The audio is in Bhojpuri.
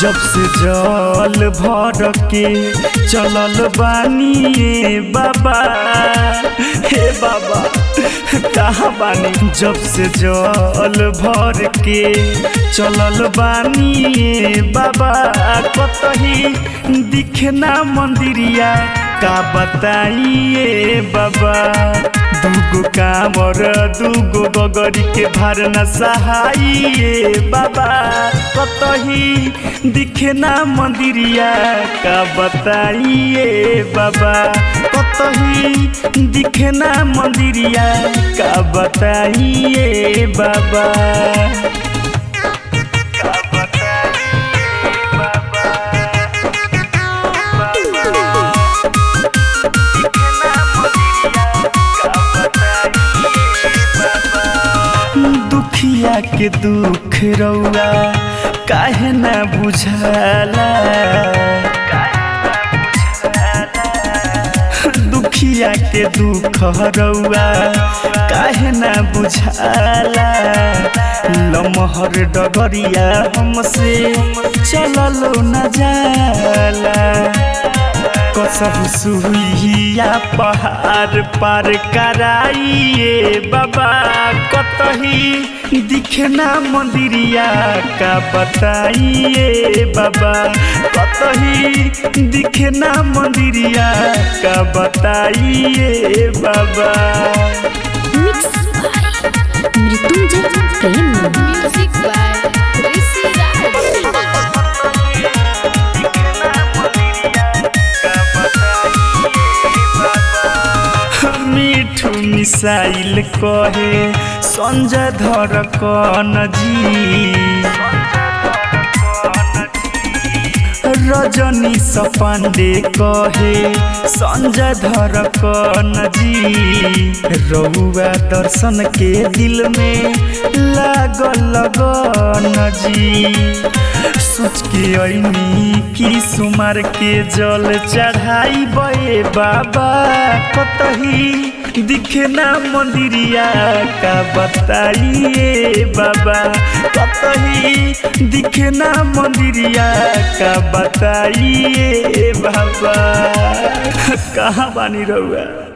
जब से जल भर के चलल बानी ए बाबा हे बाबा कहाँ बानी जब से जल भर के चलल बानी ए बाबा कतही दिखना मंदिरिया का बताइए बाबा दूगो कामर दूगो गगरी के भरना सहाइए बाबा कतही दिखे ना मंदिरिया का बताइए बाबा कतही दिखे ना मंदिरिया का बताइए बाबा का बताइए बाबा दुखिया के दुख रउआ काहे ना बुझाला दुखिया के दुख रउआ काहे ना बुझाला लमहर डगरिया हमसे चललो न जाला कसम सुइया पहाड़ पार कराइए बाबा कतही दिखना मंदिरिया का बताइए बाबा कतही दिखना मंदिरिया का बताइए बाबा mix by Mrityunjay Prem Music by Rishi Raj. Mithu missile कहे संजय धर कन जी रजनी सपांडे कहे संजय धर कन जी रउआ दर्शन के दिल में लागल लगन जी सोच के ऐनी की सुमार के जल चढ़ाई बे बाबा कतही दिखना मंदिरिया का बताइए बाबा कतही दिखना मंदिरिया का बताइए बाबा कहाँ बानी रहुआ